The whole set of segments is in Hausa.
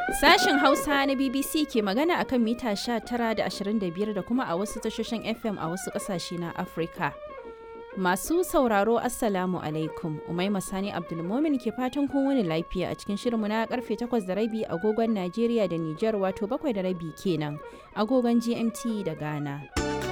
Sashen Hausa na BBC ke magana akan mita 19 da 25 da kuma a wasu tashoshin FM a wasu ƙasashe na Afirka. Masu sauraro Assalamu alaikum, Umaima Sani Abdulmomin ke fatan kun wani lafiya a cikin shirinmu na karfe 8 da rabi agogon Najeriya da Nijar wato 7 da rabi kenan agogon GMT da Ghana.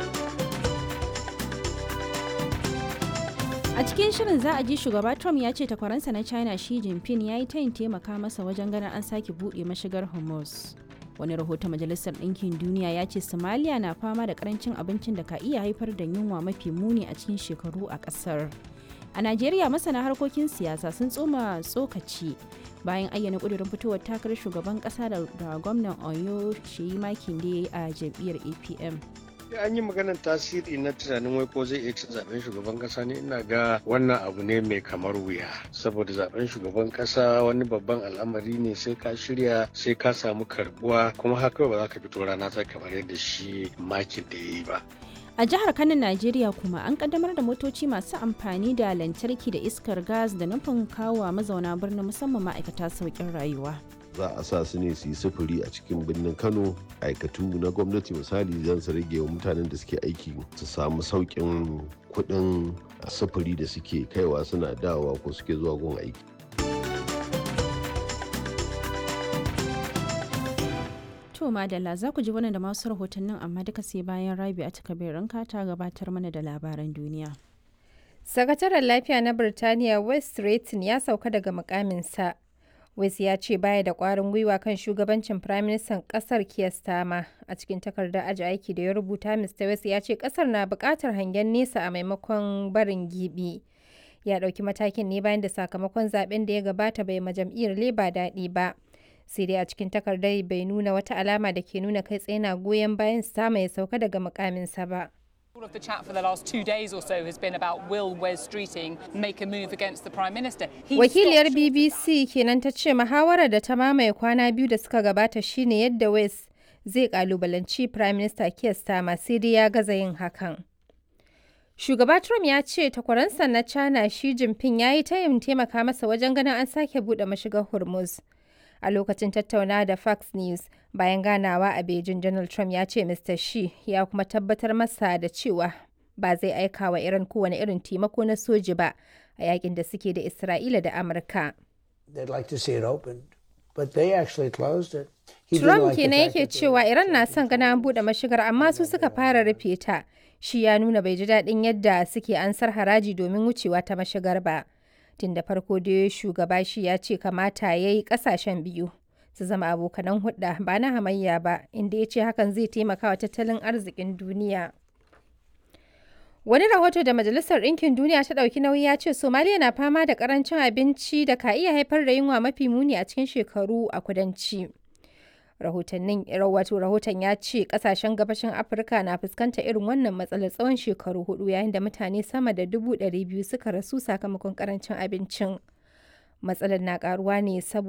A cikin shirin za a ji shugaba Trump ya ce takwaransa na China Xi Jinping ya yi tayin taimaka masa wajen ganin an sake buɗe mashigar Hormuz. Wani rahoton Majalisar Ɗinkin Duniya ya ce Somalia na fama da karancin abincin da ka iya haifar da yunwa mafi muni a cikin shekaru a ƙasar. A Najeriya masana harkokin siyasa sun tsoma tsokaci bayan ayyana ƙudurin fitowar takarar shugaban ƙasa da gwamnan Oyo Sheyi Makinde a jam'iyyar APM. an yi maganar tasiri na tunanin wai ko zai iya cin zaben shugaban kasa ne ina ga wannan abu ne mai kamar wuya saboda zaben shugaban kasa wani babban al'amari ne sai ka shirya sai ka samu karbuwa kuma haka ba za ka fito rana ta kamar yadda shi makin da ya yi ba A jihar Kano, Najeriya kuma an kaddamar da motoci masu amfani da lantarki da iskar gas da nufin kawo mazauna birnin musamman ma'aikata sauƙin rayuwa. za a sa su ne su yi sufuri a cikin birnin kano aikatu na gwamnati misali zan su rage wa mutanen da suke aiki su samu sauƙin kuɗin sufuri da suke kaiwa suna dawowa ko suke zuwa gun aiki To madalla za ku ji wannan da masu rahotannin amma duka sai bayan rabi a takabirin ta gabatar mana da labaran duniya. Sakataren lafiya na Birtaniya West Rayton ya sauka daga mukaminsa. West ya ce baya da ƙwarin gwiwa kan shugabancin Firaministan ƙasar Keir Starmer. A cikin takardar aji aiki da ya rubuta, Mr. West ya ce ƙasar na buƙatar hangen nesa a maimakon barin gibi. Ya ɗauki matakin ne bayan da sakamakon zaben da ya gabata bai ma jam'iyyar Labour daɗi ba. Sai dai a cikin takardar bai nuna wata alama da ke nuna kai tsaye na goyon bayan Starmer ya sauka daga mukaminsa ba. All of the chat for the last two days or so has been about will Wes Streeting make a move against the Prime Minister. He Wakiliyar stopped- BBC kenan ta ce muhawarar da ta mamaye kwana biyu da suka gabata shine yadda West zai kalubalanci Prime Minister Keir Starmer sai dai ya gaza yin hakan. Shugaba Trump ya ce takwaransa na China Xi Jinping ya yi tayin taimaka masa wajen ganin an sake buɗe mashigar Hormuz. A lokacin tattaunawa da Fox News bayan ganawa a Beijing, Donald Trump ya ce Mr. Xi ya kuma tabbatar masa da cewa ba zai aika wa Iran kowane irin taimako na soji ba a yakin da suke da Isra'ila da Amurka. They'd like to see it opened, but they actually closed it. He didn't Trump like the kenan fact yake that they- cewa Iran na son gana an buɗe mashigar amma su suka fara rufe ta. Shi ya nuna bai ji daɗin yadda suke ansar haraji domin wucewa ta mashigar ba. Tun da farko dai shugaba shi ya ce kamata ya yi ƙasashen biyu su zama abokanan hudda ba na hamayya ba inda ya ce hakan zai taimaka wa tattalin arzikin duniya. Wani rahoto da Majalisar Ɗinkin Duniya ta ɗauki nauyi ya ce Somaliya na fama da ƙarancin abinci da ka iya haifar da yunwa mafi muni a cikin shekaru a kudanci. Rahotannin wato rahoton ya ce ƙasashen gabashin Afirka na fuskantar irin wannan matsalar tsawon shekaru hudu yayin da mutane sama da dubu ɗari biyu suka rasu sakamakon ƙarancin abincin. Matsalar na ƙaruwa ne saboda